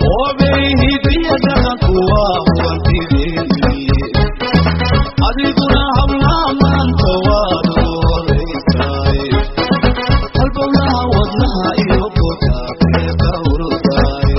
adiguna hablaha maanta waad ooreysaay halbowlaha wadnaha iyo botaabee ka ururtaay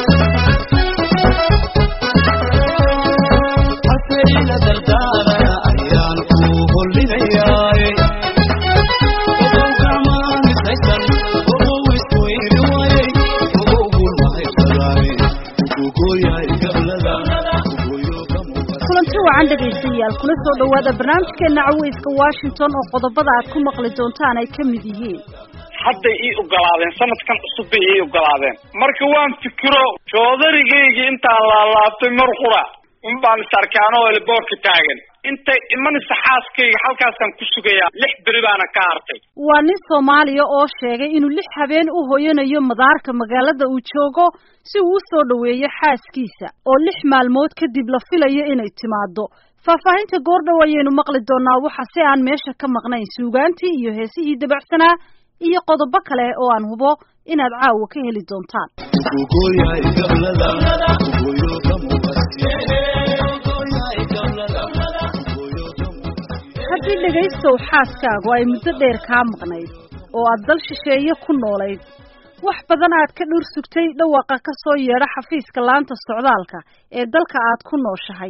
haseyla dardaarana ayaan ku hollinayaay ogow gacmaamisaysan ogow isku iri wayay ogow gulmahaybsadaay ugugoyahay gablada ugoyo ka muuqata kulanti wacan dhegaystayaal kula soo dhowaada barnaamijkeena caweyska washington oo qodobada aad ku maqli doontaan ay ka mid yihiin hadday ii ogolaadeen sanadkan cusub bay ii ogolaadeen marka waan fikiro joodarigaygii intaan laalaabtay mar qura un baan is arkaan oo elboorka taagan intay imanaysa xaaskayga halkaasaan ku sugayaa lix beri baana ka hartay waa nin soomaaliya oo sheegay inuu lix habeen u hoyanayo madaarka magaalada uu joogo si uu u soo dhoweeyo xaaskiisa oo lix maalmood kadib la filayo inay timaado faahfaahinta goordhow ayaynu maqli doonaa waxa si aan meesha ka maqnayn suugaantii iyo heesihii dabacsanaa iyo qodobo kale oo aan hubo inaad caawa ka heli doontaan ugugoyahay gablada ugoyo ka muuqata haddii dhegaystow xaaskaagu ay muddo dheer kaa maqnayd oo aad dal shisheeye ku noolayd wax badan aad ka dhur sugtay dhawaaqa ka soo yeedha xafiiska laanta socdaalka ee dalka aad ku nooshahay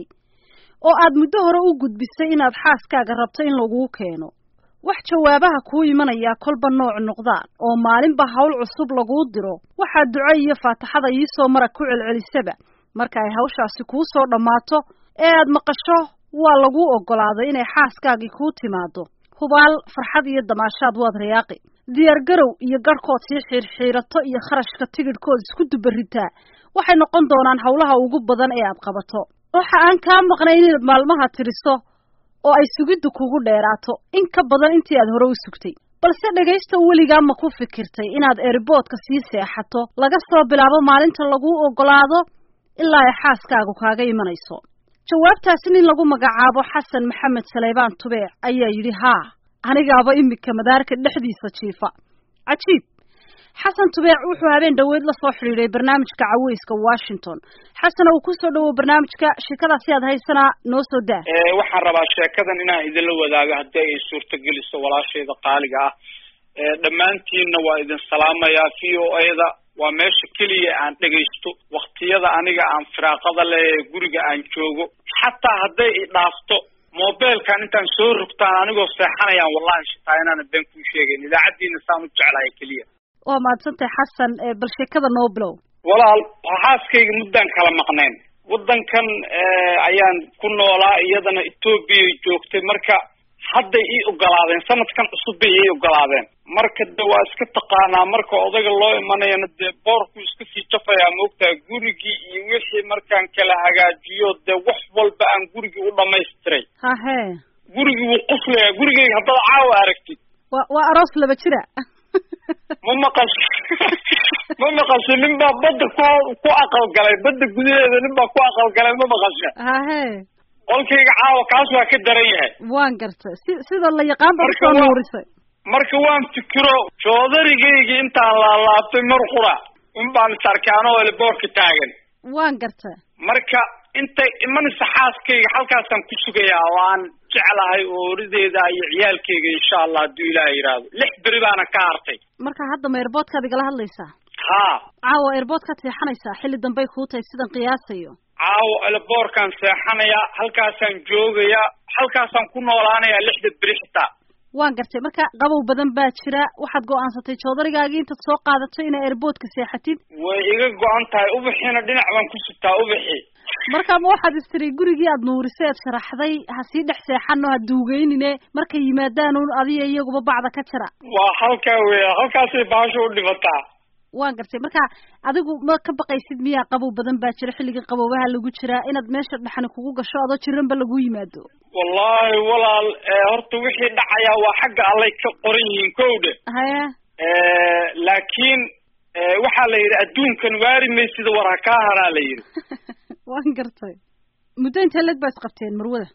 oo aad muddo hore u gudbisay inaad xaaskaaga rabto in laguu keeno wax jawaabaha kuu imanayaa kolba nooc noqdaan oo maalinba hawl cusub laguu diro waxaad duco iyo faataxada iisoo mara ku celcelisaba marka ay hawshaasi kuu soo dhammaato ee aad maqasho waa laguu oggolaaday inay xaaskaagii kuu timaado hubaal farxad iyo damaashaad waad rayaaqi diyaargarow iyo garhkood sii xiirxiirato iyo kharashka tigidhkood isku dubaritaa waxay noqon doonaan howlaha ugu badan ee aad qabato waxa aan kaa maqnayn inaad maalmaha tiriso oo ay sugiddu kugu dheeraato in ka badan intii aad hore u sugtay balse dhegaysta weligaa ma ku fikirtay inaad erboodka sii seexato laga soo bilaabo maalinta laguu oggolaado ilaa ay xaaskaagu kaaga imanayso jawaabtaasi nin lagu magacaabo xasan maxamed saleybaan tubeec ayaa yidhi haa anigaaba imika madaarka dhexdiisa jiifa cajiib xasan tubeec wuxuu habeen dhoweed la soo xidhiidhay barnaamijka caweyska washington xasan uu kusoo dhawow barnaamijka sheekadaasi aad haysanaa noo soo daa waxaan rabaa sheekadan inaan idinla wadaago haddii ay suurtageliso walaashayda qaaliga ah dhammaantiinna waa idin salaamayaa v o a-da waa meesha keliya aan dhegaysto waktiyada aniga aan firaaqada leh ee guriga aan joogo xataa hadday i dhaafto mobilkan intaan soo rogtaan anigoo seexanayaan wallahi shitaa inaana been kuu sheegayn idaacaddiina saan u jeclahay keliya waa mahadsantahay xasan bal sheekada noo bilow walaal xaaskayga muddaan kala maqnayn waddankan ayaan ku noolaa iyadana ethoobiya joogtay marka hadday ii ogolaadeen sanadkan cusub bay ii ogolaadeen marka de waa iska taqaanaa marka odaga loo imanayana dee boorku iska sii jafayaa moogtaha gurigii iyo wixii markaan kala hagaajiyo dee wax walba aan gurigii u dhamaystiray hahe gurigii wuu quslayaa gurigeyga haddaad caawa aragtid wa waa aroos laba jira ma maqasho ma maqasho nin baa badda ku ku aqalgalay badda gudaheeda nin baa ku aqalgalay ma maqasho hahe qolkayga caawa kaas waa ka daran yahay waan gartay si sida la yaqaan baad Marka usoo waa- nuurisay marka waan fikiro joodarigaygii intaan laalaabtay mar qura un baan is arkaan oo elboorka taagan waan gartay marka intay imanaysa xaaskayga halkaasaan ku sugayaa oo aan jeclahay oorideeda iyo ciyaalkayga insha allah hadduu ilaah yidhaahdo lix beri baana ka hartay marka hadda ma airboodkaad igala hadlaysaa haa caawa airboodkaad seexanaysaa xilli dambey kuu tahay sidan qiyaasayo caawo elboorkaan seexanayaa halkaasaan joogayaa halkaasaan ku noolaanayaa lixda beri xitaa waan gartay marka qabow badan baa jira waxaad go'aansatay joodarigaagii intaad soo qaadato inaa airboodka seexatid way iga go-an tahay ubixiina dhinac baan ku sitaa ubixi marka ma waxaad istiri gurigii aad nuurisay aad sharaxday ha sii dhex seexano ha duugeynine markay yimaadaan un adiga iyaguba bacda ka jira waa halkaa weya halkaasay baasho u dhibataa waan gartay marka adigu ma ka baqaysid miyaa qabow badan baa jira xilligii qaboobaha lagu jiraa inaad meesha dhexani kugu gasho adoo jiranba lagu yimaado wallahi walaal horta wixii dhacayaa waa xagga allay ka qoran yihiin kowdhe haya laakiin waxaa la yidhi adduunkan waari maysida war ha kaa haraa la yidhi waan gartay muddo intee leg baa isqabteen marwada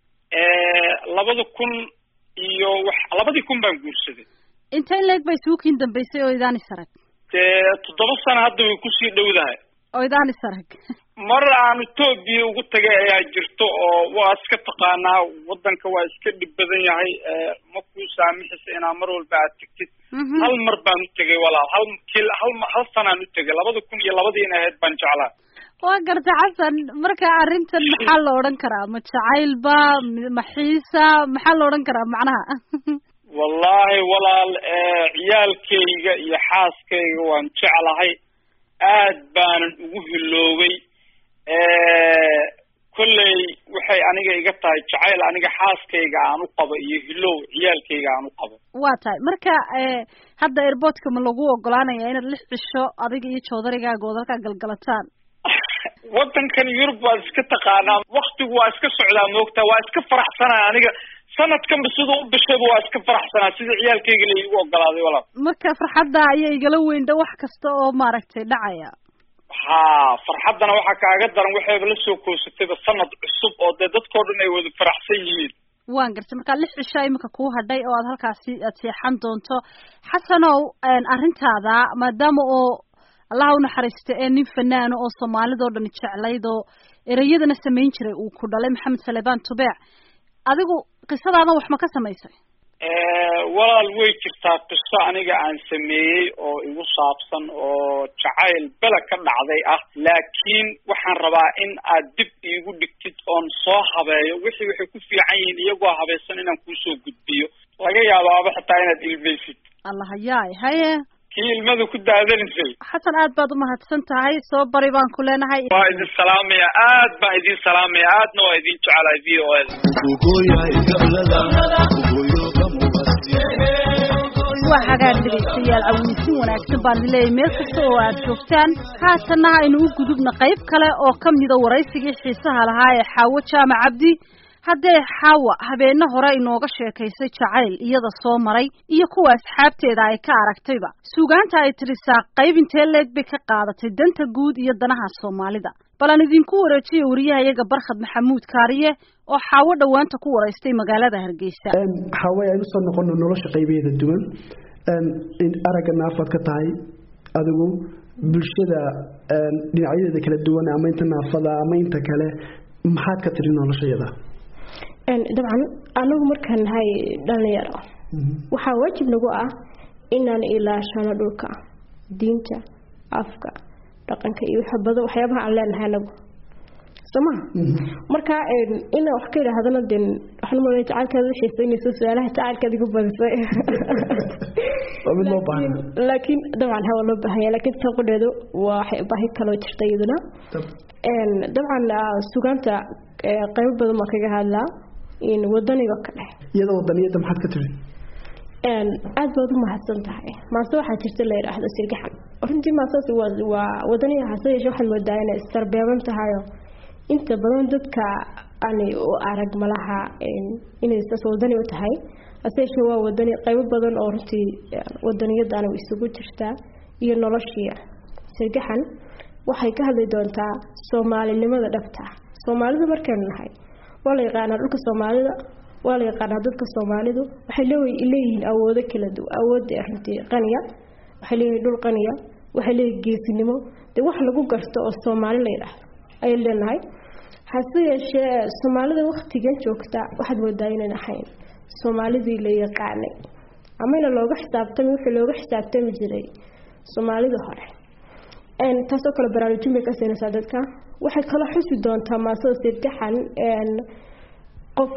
labada kun iyo wax labadii kun baan guursaday intee in leeg bay isugu kiin dambaysay oo idaan is arag dee toddoba sano hadda way kusii dhowdahay oo idaan is arag mar aan etoobiya ugu tagay ayaa jirto oo waa iska taqaanaa wadanka waa iska dhib badan yahay ma kuu saamixisa inaa mar walba aad tegtid hal mar baan u tegay walaal hal kil hal hal sanaan u tegay labada kun iyo labadiina ahayd baan jeclaa waa garta xasan marka arrintan maxaa la odhan karaa ma jacaylba ma xiisa maxaa la odhan karaa macnaha wallahi walaal ciyaalkayga iyo xaaskayga waan jeclahay aad baanan ugu hiloobay kolley waxay aniga iga tahay jacayl aniga xaaskayga aan u qabo iyo hilow ciyaalkayga aan u qabo waa tahay marka hadda airboortka ma lagu ogolaanaya inaad lix cisho adiga iyo joodarigaaga ood halkaa galgalataan wadankan yurub waa iska taqaanaa waktigu waa iska socdaa moogtaa waa iska faraxsanaa aniga sanadkanba siduu u bishayba waa iska faraxsanaa sida ciyaalkayga la igu ogolaaday walaal marka farxadda ayaa igala weynda wax kasta oo maaragtay dhacaya ha farxaddana waxaa kaaga daran waxayba la soo koosatayba sanad cusub oo dee dadkao dhan ay wada faraxsan yihiin waan gartay markaa lix cisho imika kuu hadhay oo aad halkaasi aad seexan doonto xasanow arrintaada maadaama oo allaha unaxariista ee nin fanaano oo soomaalidao dhan jeclayd oo ereyadana samayn jiray uu ku dhalay maxamed salebaan tubeec adigu qisadaada wax ma ka samaysay walaal way jirtaa qiso aniga aan sameeyey oo igu saabsan oo jacayl bela ka dhacday ah laakiin waxaan rabaa in aad dib iigu dhigtid oon soo habeeyo wixii waxay ku fiican yihiin iyagoo habaysan inaan kuusoo gudbiyo laga yaabaaba xitaa inaad ilmaysid allah hayaay haye kii ilmada ku daadanaysay xasan aad baad umahadsan tahay soo bari baan ku leenahay waa idin salaamaya aad baan idin salaamaya aadna waa idin jecelahay v o eda waa hagaag dhegaystayaal caweysin wanaagsan baan leeyahay meel kasta oo aad joogtaan haatanna aynu u gudubna qayb kale oo ka mida waraysigii xiisaha lahaa ee xaawo jaamac cabdi haddee xaawa habeenno hore inooga sheekaysay jacayl iyada soo maray iyo kuwa asxaabteeda ay ka aragtayba suugaanta ay tirisaa qayb intee leeg bay ka qaadatay danta guud iyo danaha soomaalida bal aan idinku wareejiyo wariyahayaga barkhad maxamuud kaariye oo xaawo dhowaanta ku waraystay magaalada hargeysa xaawe aynu soo noqono nolosha qaybaheeda duwan aragga naafaad ka tahay adigu bulshada dhinacyadeeda kala duwan ama inta naafada ama inta kale maxaad ka tiri noloshayada dabcan anagu markaan nahay dhalinyaro waxaa waajib nagu ah inaan ilaashano dhulka diinta afka dhaqanka iyo badan waxyaabaha aan leenahay anagu sooma marka inaan wax ka idhaahdana de waxaan umaleya jacaylkaada u xiisaynayso su-aalaha jacaylkaad igu badisay laakiin dabcan hawa loo baahanya laakiin taqudheedu waa baahi kaloo jirta iyaduna dabcan sugaanta qaybo badan baa kaga hadlaa wadaniga kale iyada wadaniyada maxaad ka tiri aad baad u mahadsan tahay maase waxaa jirta la yidhaahdo sirgaxan runtii maasaas waa wadaniga hase yeeshe waxaad moodaa inay istarbeeban tahayo inta badan dadka ani u arag malaha inay saas wadani u tahay hase yeeshee waa wadani qaybo badan oo runtii wadaniyadana isugu jirtaa iyo noloshii sirgaxan waxay ka hadli doontaa soomaalinimada dhabta soomaalida markaynu nahay waa la yaqaanaa dhulka soomaalida waa la yaqaanaa dadka soomaalidu waxay leeyihiin awoodo kala duwan awoodda runtii qaniya waxay leeyihiin dhul qaniya waxay leeyihiin geesinimo dee wax lagu garto oo soomaali la yidhaahdo ayay leenahay hase yeeshee soomaalida waktigan joogta waxaad moodaa inayn ahayn soomaalidii la yaqaanay amayna looga xisaabtami wixii looga xisaabtami jiray soomaalida hore taasoo kale baraarujin bay ka siinaysaa dadka waxay kala xusi doontaa maasada sirgaxan qof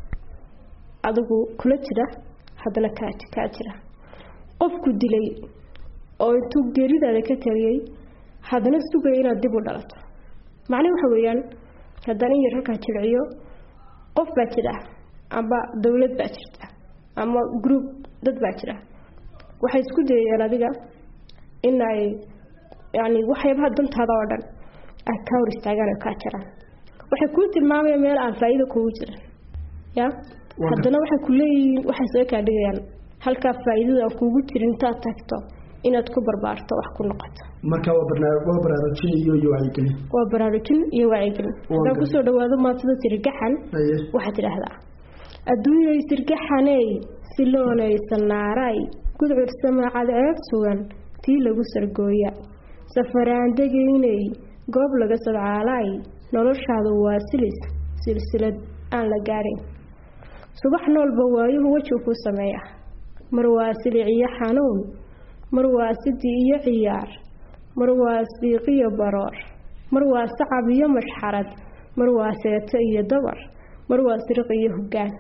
adigu kula jira haddana kaa kaa jira qofku dilay oo intuu geeridaada ka taliyey haddana sugaya inaad dib u dhalato macnahi waxa weeyaan haddaan in yar halkaa jirciyo qof baa jira amba dawlad baa jirta ama group dad baa jira waxay isku dayayaan adiga in ay yani waxyaabaha dantaada oo dhan ay kaa hor istaagaan oo kaa jiraan waxay kuu tilmaamayaan meel aan faa-iida kugu jirin ya haddana waxay ku leeyihiin waxay soo kaa dhigayaan halkaa faa-iidada aan kuugu jirin intaad tagto inaad ku barbaarto wax ku noqoto marka waa baraarujin iyo iyo wacyigelin waa baraarujin iyo wacyigelin haddaan kusoo dhawaado maatada sirgaxan Haye. waxaad tidhaahdaa adduunyay sirgaxaney siloonay sanaaray gudcur samaacad ceeb sugan tii lagu sargooya safaraan degaynay goob laga sadcaalaay noloshaadu waa silis silsilad aan la gaadhin subax noolba waayuhu wejigu ku sameeya mar waa silic iyo xanuun mar waa sidi iyo ciyaar mar waa siiq iyo baroor mar waa sacab iyo mashxarad mar waa seeto iyo dabar mar waa siriq iyo hoggaan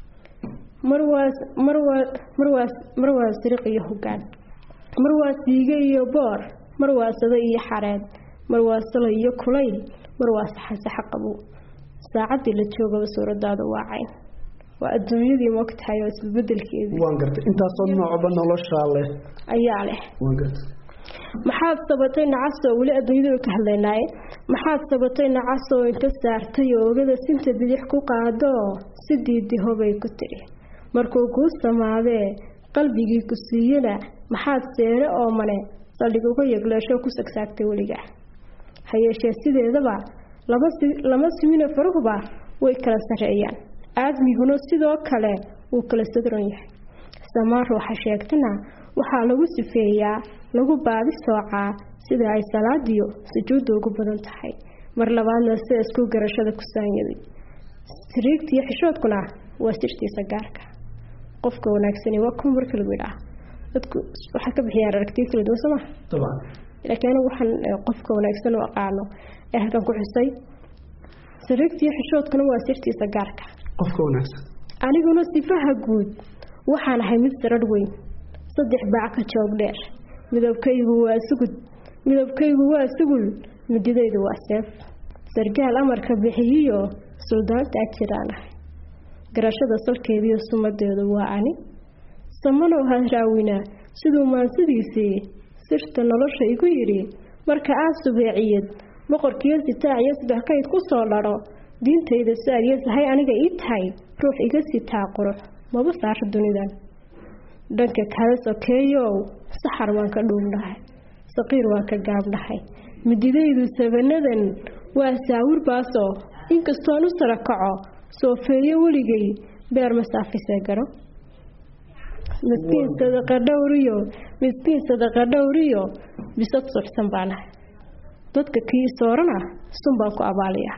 mar waa mar waa mar waa mar waa siriq iyo hoggaan mar waa siige iyo boor mar waa sado iyo xareed mar waa salo iyo kulayl mar waa saxansaxa qabow saacaddii la joogaba suuradaadu waa cayn waa adduunyadii moogtahay oo isbedelkeedii waan gartay intaasoo noocba noloshaa leh ayaa leh waan gartay maxaad sabatay nacasoo weli adduunyadanu ka hadlaynaaye maxaad sabatay nacasoo inta saartay oo ogada sinta bidix ku qaadoo si diidihobay ku tidhi markuu kuu samaadee qalbigii ku siiyana maxaad seere oo mane saldhig uga yegleesho ku sagsaagtay weliga ha yeeshee sideedaba laba si lama simino faruhuba way kala sarreeyaan aadmiguna sidoo kale wuu kala sadron yahay samaan ruuxa sheegtana waxaa lagu sifeeyaa lagu baadi soocaa sida ay salaadiyo sujuudda ugu badan tahay mar labaadna sida isku garashada ku saanyaday siriigtiiyo xishoodkuna waa sirtiisa gaarka qofka wanaagsani waa kun marka lagu yidhaah dadku waxay ka bixiyaan aragtiyo kala duwan sooma dabcan laakiin anigu waxaan qofka wanaagsan u aqaano ee halkan ku xusay siriigtiiyo xishoodkuna waa sirtiisa gaarka qofka wanaagsan aniguna sifaha guud waxaan ahay mid sararh weyn saddex baac ka joog dheer midabkaygu waa sugud midabkaygu waa sugul mididaydu waa seef sargaal amarka bixiyiyo suldaanta ajiraan ahay garashada salkeediiyo sumadeedu waa ani samanow haraawina siduu maansidiisii sirta nolosha igu yidhi marka aad subeeciyad boqorkiiyo sitaac iyo sadexkayd ku soo dhadho diintayda saadiyo sahay aniga ii tahay ruux iga sitaa qurux maba saaro dunidan dhanka kale sokeeyow saxar waan ka dhuubnahay saqiir waan ka gaabnahay mididaydu sabanadan waa saawir baasoo inkastoon u sara kaco soofeeyo weligay beer masaafisee garo miskiin sadaqa dhowriyo miskiin sadaqa dhowriyo bisad suxsan baanahay dadka kii soorana sun baan ku abaaliyaa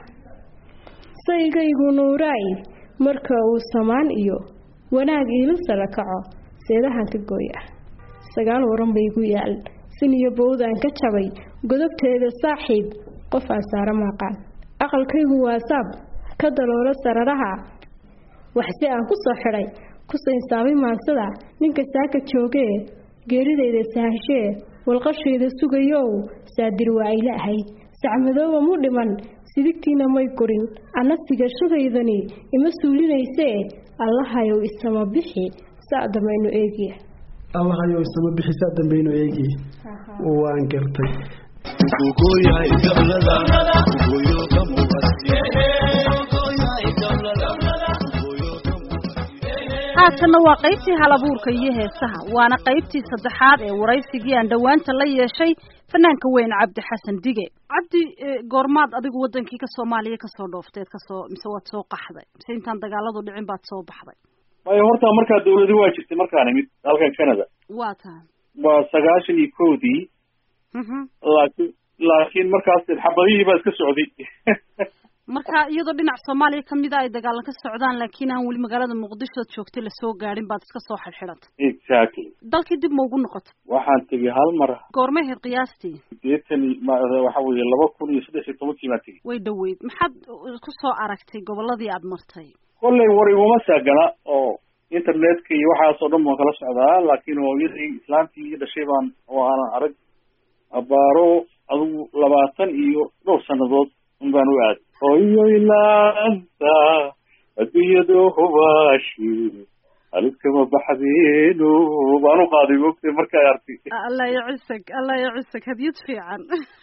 saygaygu nuuraay marka uu samaan iyo wanaag iila sara kaco seedahan ka gooya sagaal waran baygu yaal sin iyo bowdaan ka jabay godobteeda saaxiib qof aan saara maaqaan aqalkaygu waa saab ka daloola sararaha waxse aan ku soo xidhay ku saynsaabay maansada ninka saaka joogee geeridayda sahashee walqashayda sugayow saadir waa ayla ahayd sacmadooba mu dhiman sidigtiina may korin anna sigashadaydani ima suulinaysee allahayow isama bixi saa damaynu eegiya allahayow isama bixi saa dambaynu eegiya waan gartay Ugoyahay gablada, ugoyo ka mubasi. Ugoyahay gablada, ugoyo ka mubasi. haatanna waa qaybtii halabuurka iyo heesaha waana qaybtii saddexaad ee waraysigii aan dhowaanta la yeeshay fanaanka weyn cabdi xasan dige cabdi eh, goormaad adigu wadankii ka soomaaliya kasoo dhoofteed kasoo mise waad soo qaxday mise intaan dagaaladu dhicin baad soo baxday maya horta markaa dawladi waa jirtay markaan imid dalkan canada waa tahay waa sagaashan iyo kowdii mhm laakiin laakiin markaas xabadihii baa iska socday marka iyadoo dhinac soomaaliya kamida ay dagaalan ka socdaan laakiin aan weli magaalada muqdisho ood joogtay lasoo gaadhin baad iska soo xidxidhatay exactly dalkii dib ma ugu noqotay waxaan tegey hal mar goormay ahayd qiyaastii sideetan iyo ma waxa weeye laba kun iyo saddex iyo tobankii baan tegey way dhoweyd maxaad ku soo aragtay goboladii aada martay kollay war iguma saagana oo internetka iyo waxaasoo dhan baan kala socdaa laakiin hooyadii islaantii ii dhashay baan oo aanan arag abaaro adigu labaatan iyo dhowr sannadood un baan u aaday hooyo ilaanta adduunyadu hubaashi halidkama baxdeenu baan u qaaday mogtay markaa artay allah ya cisag allah ya cisag hadiyad fiican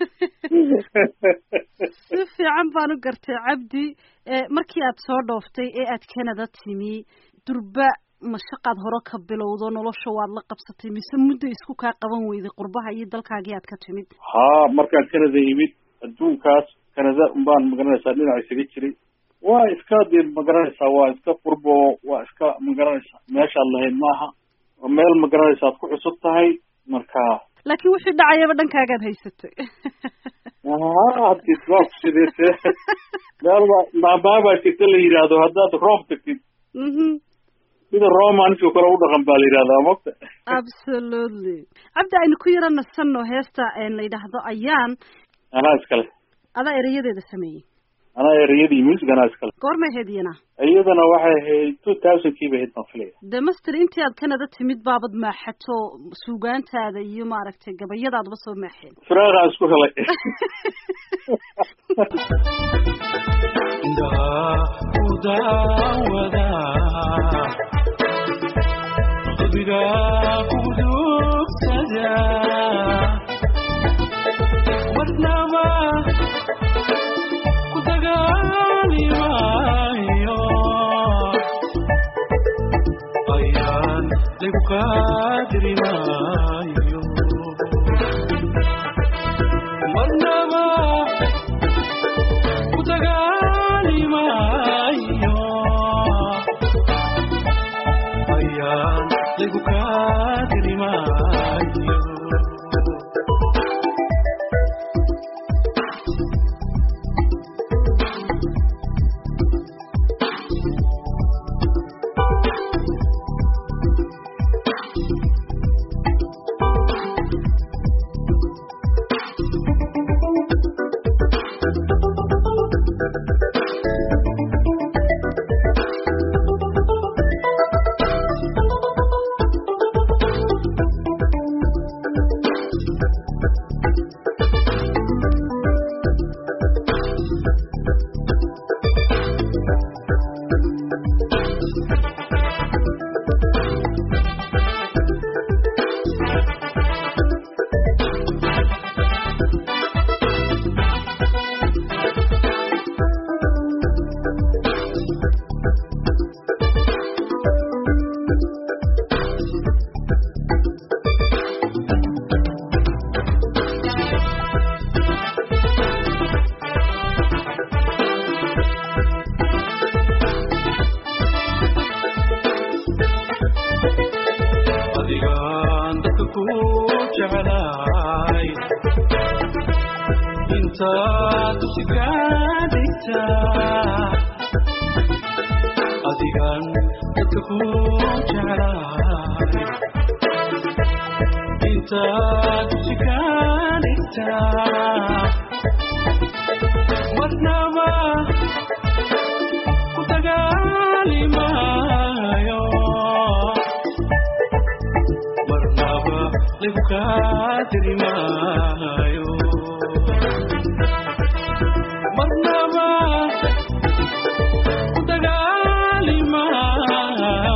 si fiican baan u gartay cabdi ee markii aad soo dhooftay ee aad canada timi durba mashaqaad hore ka bilowdo nolosha waad la qabsatay mise muddo isku kaa qaban weyday qurbaha iyo dalkaagii aad ka timid haa markaan canada yimid adduunkaas canada unbaan magaranaysaa dhinac isaga jiray waa iska dee magaranaysaa waa iska qurbo waa iska magaranaysaa meeshaad lahayd maaha waa meel magaranaysa aad ku cusub tahay marka laakiin wixii dhacayaba dhankaagaad haysatay hadii waa ku sidayse meel baa maabaa baa jirta la yidhaahdo haddaad roob tagtid mhm sida romanska kale u dhaqan baa la yidhahdaa mogta absolutely cabdi aynu ku yaro nasanno heesta la yidhaahdo ayaan anaa iskale adaa erayadeeda sameeyey anaa ereyadii music anaa iskale goormay ahayd iyana iyadana waxay ahayd two thousand kii bay ahayd baan filaya de master intii aad canada timid baabad maaxato suugaantaada iyo maaragtay gabayadaadaba soo maaxeen firaaqaa isku helay indhaha ku daawada qalbiga ku dugsada marnaba ku dagaali maayo ayaan lagu qaadiri maayo marnaba ku dagaali maayo ayaan lagu qaadiri maayo adigaan dadka ku jeclaay intaad usigaadhigtaa adigaan dadka ku jeclaay intaad usigaadhigtaa marnaba ku dagaali maayo marnaba lagu qaadiri maayo marnaba ku dagaali maayo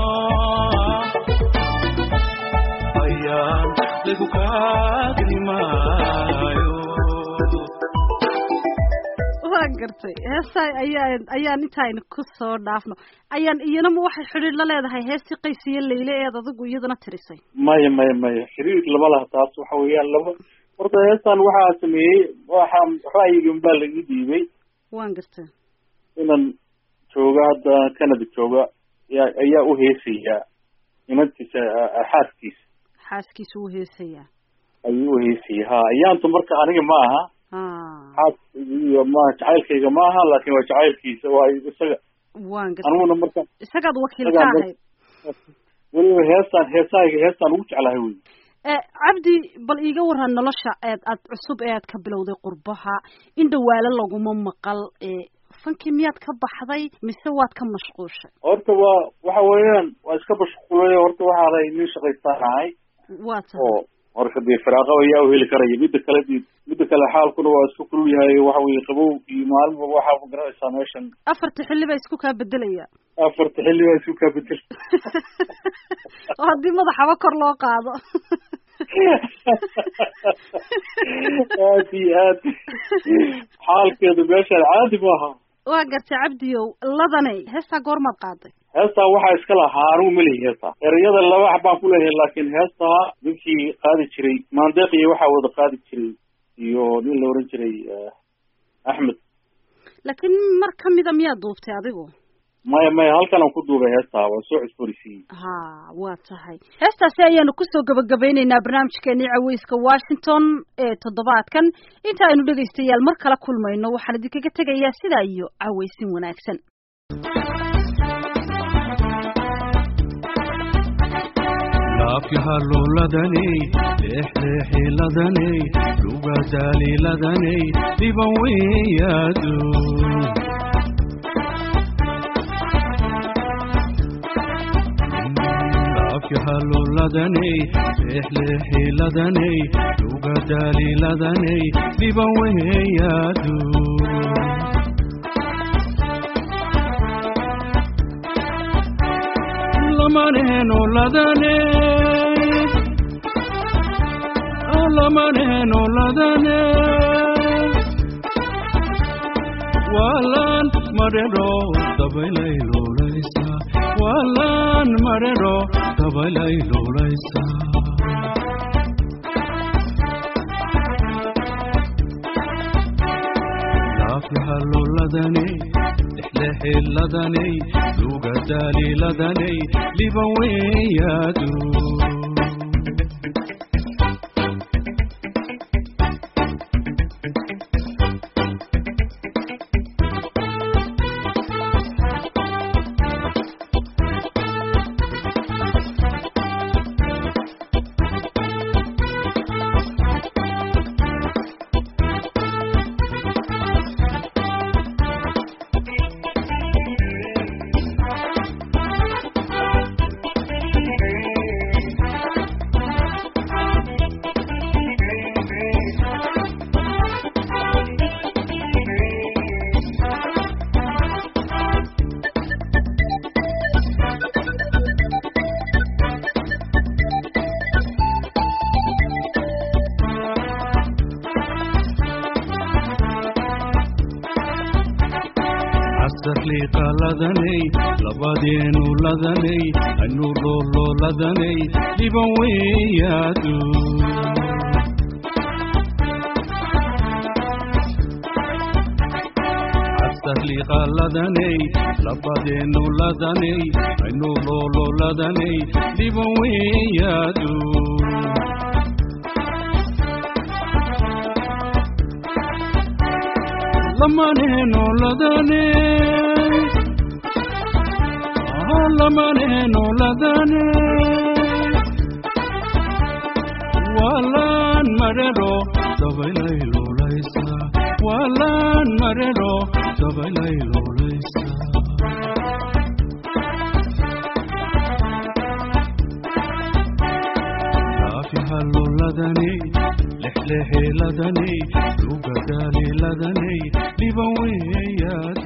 ayaan lagu qaadiri maayo waa gartay heestaa ayaan ayaan intaaynu ku soo dhaafno ayaan iyanama waxay xidhiir la leedahay heestii qays iyo leyle eed adigu iyaduna tirisay maya maya maya xiriir lama laha taas waxa weeyaan laba horta heestan waxaa sameeyey waxa ra'yigan baa laga dhiibay waan gartay inan jooga hadda canada jooga ayaa ayaa u heesayaa inantiisa xaaskiisa xaaskiisu u heesayaa ayuu u heesaya ha ayaantu marka aniga ma aha ah xaas iyo maaha jacaylkayga ma aha laakin waa jacaylkiisa waa isaga waan gartay aniguna marka isagaad wakiil ka isagaan ahayd weliba heestaan heesahayga heestaan ugu jeclahay wey Eh, cabdi bal iiga waran nolosha eed aad cusub ee aad ka bilowday qurbaha in dhawaalo laguma maqal eh, fankii miyaad ka baxday mise waad ka mashquushay horta waa waxa weeyaan waa iska mashquulay horta waxaanay nin shaqaystaan ahay waa tahay oo marka dee firaaqo ayaa u heli karaya midda kale dee midda kale xaalkuna waa isku kulul yahay waxa weye qabow iyo maalinba waxaa ma garanaysaa meeshan afarta xilli baa isku kaa bedelaya afarta xilli baa isku kaa bedel oo haddii madaxaba kor loo qaado aad iyo aad xaalkeedu meeshaan caadi maaha waa gartay cabdiyow ladanay heestaa goormaad qaaday heestaa waxaa iska lahaa anigu melihi heestaa ereyada laba wax baan ku leeyahay laakiin heestaa ninkii qaadi jiray maandeeq iyo waxaa wada qaadi jiray iyo nin la oran jiray eh, axmed laakiin mar kamida miyaad duubtay adigu maya maya halkan aan ku duubay heestaa waa soo cusboorisiiyey ha waa tahay heestaasi ayaanu kusoo gabagabeyneynaa barnaamijkeenii caweyska washington ee toddobaadkan inta aynu dhegaystayaal mar kala kulmayno waxaan idinkaga tegayaa sidaa iyo caweysin wanaagsan laafyahalooladani leexleexiladani lugadaaliladani dhiban weyaadu laafyahalooladani leexleexiladani lugadaaliladani dhiban weyaadu lamanehenoladane lamanehenoladane walan marero dabaylayloolaysa walan marero dabaylayloolaysa laafyahalooladane lexlexiladane lugadaaliladane liban weyaadu casarliiqaladanay labadeenu ladanay anu loololadanay dhiban weyaadu casarliiqaladanay labadeenu ladanay anu loololadanay dhiban weyaadu lamanehenoladane lamanehenoladane walan marero dabaylayloolaysa walan marero dabaylayloolaysa laafyahalooladane lexlexiladane lugadaaliladane dhiban weyaad